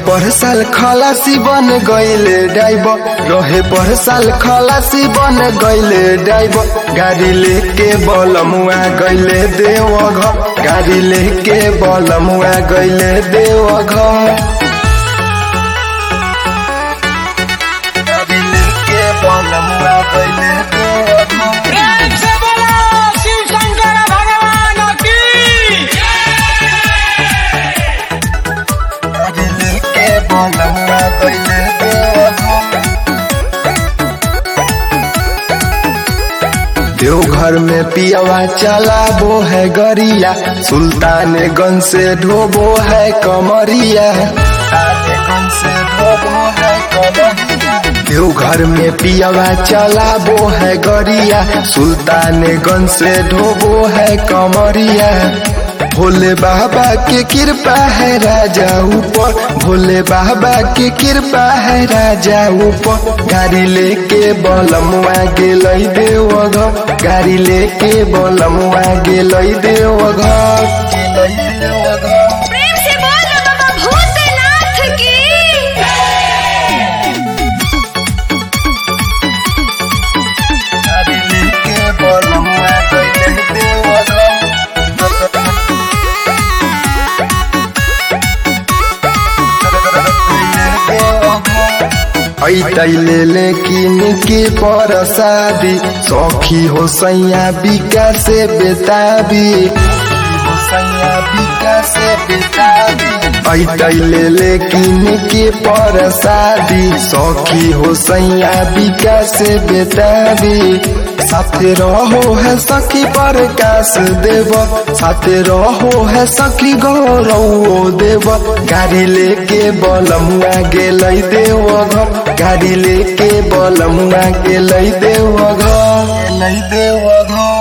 पर साल खलासी बन गईले ड्राइवर रहे पर साल खलासी बन गईले ड्राइवर गाड़ी लेके बलमुआ गईले देवघर गाड़ी लेके बलमुआ गईले देवघर गाड़ी लेके बलमुआ गईले देवघर प्रेम से बोलो शिव शंकर भगवान की गाड़ी लेके बलमुआ गईले देवघर देवघर में पियावा चला वो है गरिया सुल्तानगंज से ढोबो है कमरिया सुल्तानगंज से ढोबो है कमरिया देवघर में पियावा चला वो है गरिया सुल्तानगंज से ढोबो है कमरिया भोले बाबा के कृपा है राजा ऊपर भोले बाबा के कृपा है राजा ऊपर गाड़ी लेके बलमुआ गेलै देवघर गाड़ी लेके बलमुआ गेलै देवघर गेलै देवघर प्रेम से बोल बाबा भूतनाथ की गाड़ी लेके बलमुआ गेलै देवघर ऐतैले लेकिन के पर शादी सखी हो सैया बिका से बेताबी हो सैया बिका से बेताबी ऐतैले लेकिन के पर शादी सखी हो सैया बिका से बेताबी साथे रहो है सखी प्रकाश देव साथे रहो है सखी गौरव देव गाड़ी लेके बलमुआ गेलै देवघर गाड़ी लेके बलमुआ गेलै देवघर गेलै देवघर